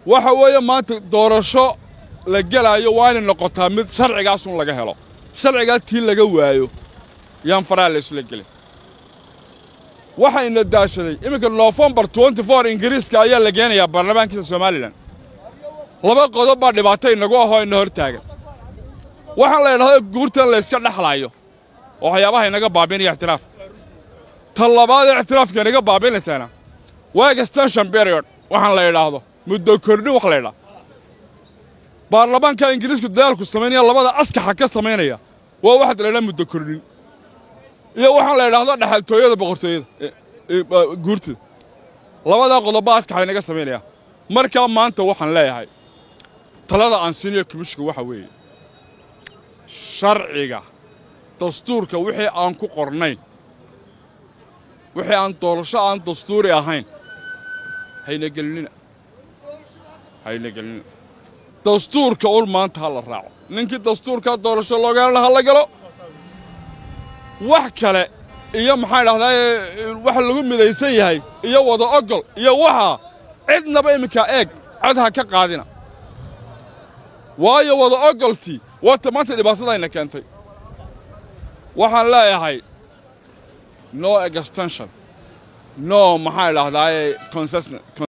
waxa weeye maanta doorasho la gelaayo waa inay noqotaa mid sharcigaasun laga helo sharcigaa tii laga waayo yaan faraha laysla gelin waxayna daashaday iminka nofembar ingiriiska ayaa la geenayaa baarlamaankiisa somalilan laba qodob baa dhibaato inagu ahoo ina hor taagan waxaan la idhahdo guurtan layska dhexlaayo oo waxyaabaha inaga baabiinaya ixtiraafka ta labaadee ixtiraafka inaga baabiinaysaana waa extension period waxaan la idhaahdo muddo kordhin wax la idhaa baarlamaanka ingiriisku dadaalku samaynaya labada askaxa ka samaynaya waa waxaad la idhaha muddo kordhin iyo waxaan la idhaahdo dhexaltooyada boqortooyada guurtada labadaa qodobbaa askaxa inaga samaynaya markaa maanta waxaan leeyahay talada aan siinayo komishka waxa weeye sharciga dastuurka wixii aan ku qornayn wixii aan doorasho aan dastuuri ahayn hayna gelinina hayna gelinina dastuurka un maanta ha la raaco ninkii dastuurkaa doorasho looga helana ha la galo wax kale iyo maxaan idhahdaa waxa lagu midaysan yahay iyo wada ogol iyo waxaa cidnaba iminkaa eeg cod ha ka qaadina waayo wada ogoltii waata maanta dhibaatadayna keentay waxaan leeyahay no extension no maxaan idhahdaa concession